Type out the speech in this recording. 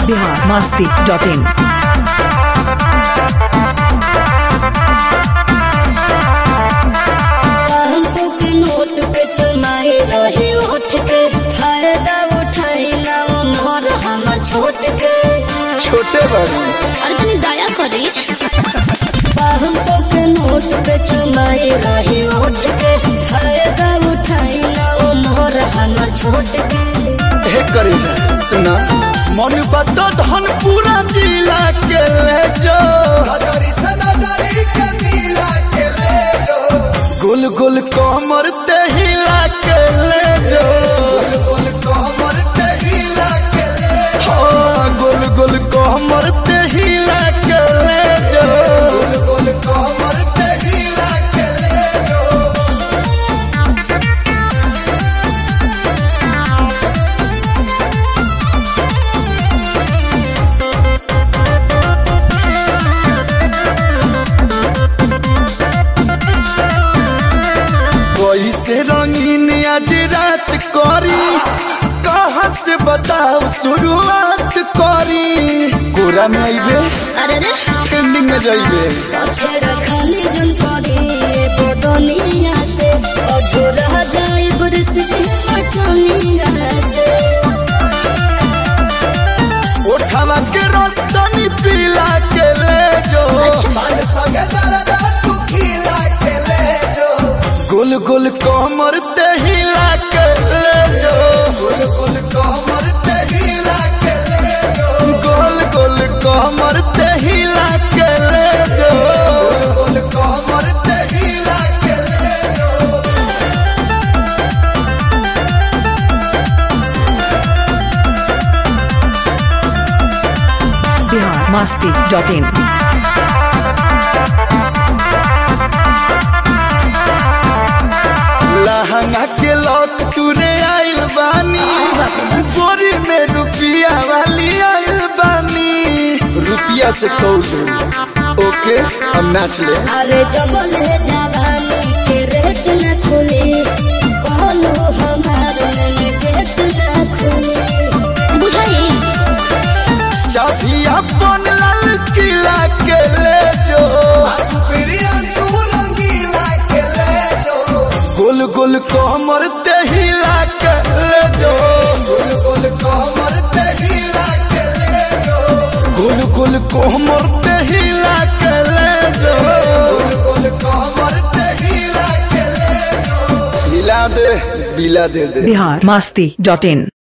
Bihar Masti dot in पाँच सौ के नोट पे चुनाए रहे उठ के फायदा उठाई ना उम्र हमर छोट के छोटे बाबू अरे तनी दया करी पाँच सौ के नोट पे चुनाए रहे उठ के फायदा उठाई ना उम्र हमर छोट के हे करे जा सुना मन बत धन पूरा जिला के ले जो नजरी से नजरी के मिला के ले जो गुल गुल कमर ते हिला के ले जो गुल कोमर ते हिला के ले हाँ गुल गुल कमर ते हिला के ले जो गुल कोमर ते हिला के ले जो कोई से रंगीन आज रात करी कहाँ से बताओ शुरुआत करी कोरा में आइबे अरे रे ट्रेंडिंग में जाइबे पछे रखनी जन करी एगो दुनिया से अझोरा जाए बुरस के मचनिया से उठावा के रस्तनी पीला के ले जो मन संगे दरदा तू खिला के ले जो गुल गुल कमर ते हिला के ले जो गुल गुल कोमर ते हिला के ले जो गोल गोल कमर ते हिला के ले जो गुल कोमर ते हिला के ले जो बिहार मस्ती डॉट इन लहंगा के लॉक तुरे आइल बानी बोरी में रुपिया वाली आइल बानी रुपिया से कौल दू ओके हम नाच ले अरे जबल है जवानी के रेट न खुले कहलो हमार में गेट न खुले बुझाई चाबी अपन लाल किला के ले जो सुप्रियन सुरंगीला के ले जो गुल गुल कोमर ते हिला के ले जो गुल गुल कोमर ते हिला के ले जो गुल गुल कोमर ते हिला के ले जो गुल कोमर ते हिला के ले जो हिला दे बिला दे दे बिहार मस्ती डॉट इन